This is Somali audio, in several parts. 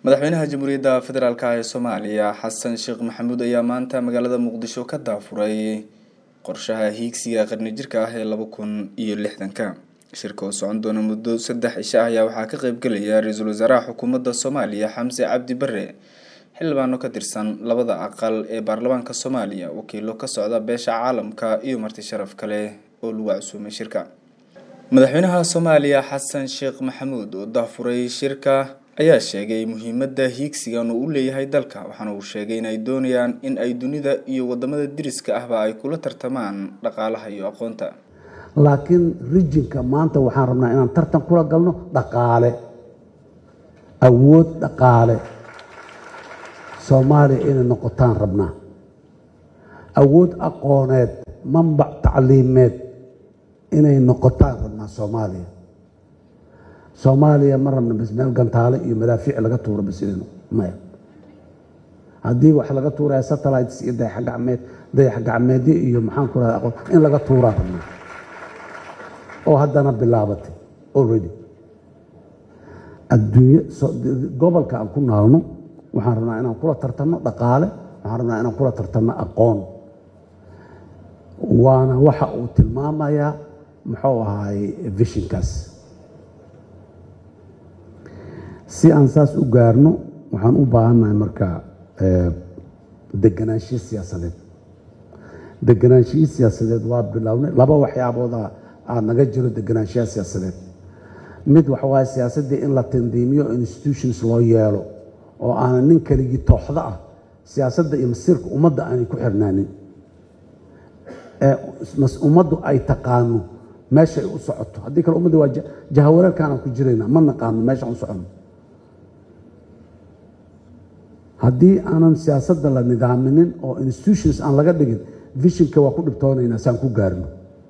madaxweynaha jamhuuriyadda federaalk ee soomaaliya xasan sheekh maxamuud ayaa maanta magaalada muqdisho ka daafuray qorshaha hiigsiga qarni jirka ah ee laba kun iyo lixdanka shirka oo socon doona muddo saddex cisho ah ayaa waxaa ka qeybgelaya ra-iisul wasaaraha xukuumadda soomaaliya xamse cabdi bare xildhibaano ka tirsan labada aqal ee baarlamaanka soomaaliya wakiilo ka socda beesha caalamka iyo marti sharaf kale oo lagu casuumay shirka madaxweynaha soomaaliya xasan sheekh maxamuud oo daafuray shirka ayaa sheegay muhiimada hiigsigan uu u leeyahay dalka waxaana uu sheegay in ay doonayaan in ay dunida iyo wadamada diriska ahba ay kula tartamaan dhaqaalaha iyo aqoonta laakiin rijinka maanta waxaan rabnaa inaan tartan kula galno dhaqaale awood dhaqaale soomaaliya inay noqotaan rabnaa awood aqooneed manbac tacliimeed inay noqotaan rabnaa soomaaliya soomaaliya ma rabna bas meel gantaale iyo madaafiic laga tuuro bas inaynu maya haddii wax laga tuuraya satellites iyo dayaxgacmeed dayaxgacmeedyo iyo maxaan ku raha aqoon in laga tuuraa rabnaa oo haddana bilaabatay already adduunye gobolka aan ku naalno waxaan rabnaa inaan kula tartanno dhaqaale waxaan rabnaa inaan kula tartanno aqoon waana waxa uu tilmaamayaa muxuu ahaay vishinkaas si aan saas u gaarno waxaan u baahannahay marka deganaanshiyo siyaasadeed deganaanshiyo siyaasadeed waa bilownay laba waxyaabooda aa naga jiro deganaanshiyaha siyaasadeed mid waxa waaye siyaasaddii in la tandiimiyo institutions loo yeelo oo aanan nin keligii tooxdo ah siyaasadda iyo masiirka ummadda aanay ku xirnaanin ee ummaddu ay taqaano meeshay u socoto haddii kale ummadda waa jahawareerkaanaan ku jiraynaa ma naqaano meeshaan u soconno haddii aanan siyaasadda la nidaaminin oo institutions aan laga dhigin vishinka waa ku dhibtoonaynaa saan ku gaarno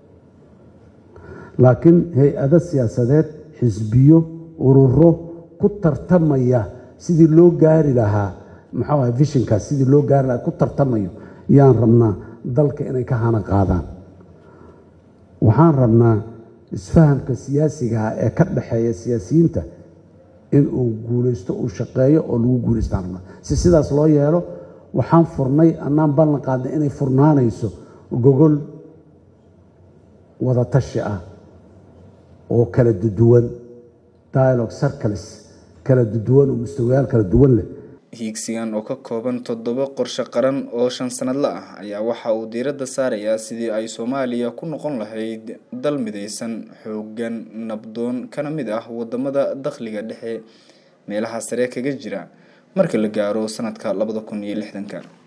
laakiin hay-ado siyaasadeed xisbiyo ururo ku tartamaya sidii loo gaari lahaa maxuu aha vishinkaas sidii loo gaari lahaa ku tartamayo yaan rabnaa dalka inay ka hana qaadaan waxaan rabnaa isfahamka siyaasigaah ee ka dhexeeya siyaasiyiinta in uu guulaysto uu shaqeeyo oo lagu guulaystaan rabnaa si sidaas loo yeelo waxaan furnay annaan ballan qaadnay inay furnaanayso gogol wada tashi ah oo kala duduwan dialogue circles kala duduwan oo mustawayaal kala duwan leh hiigsigan oo ka kooban toddoba qorshe qaran oo shan sanadla ah ayaa waxa uu diiradda saarayaa sidii ay soomaaliya ku noqon lahayd dal midaysan xooggan nabdoon kana mid ah wadamada dakhliga dhexe meelaha sare kaga jira marka la gaaro sanadka labada kun iyo lixdanka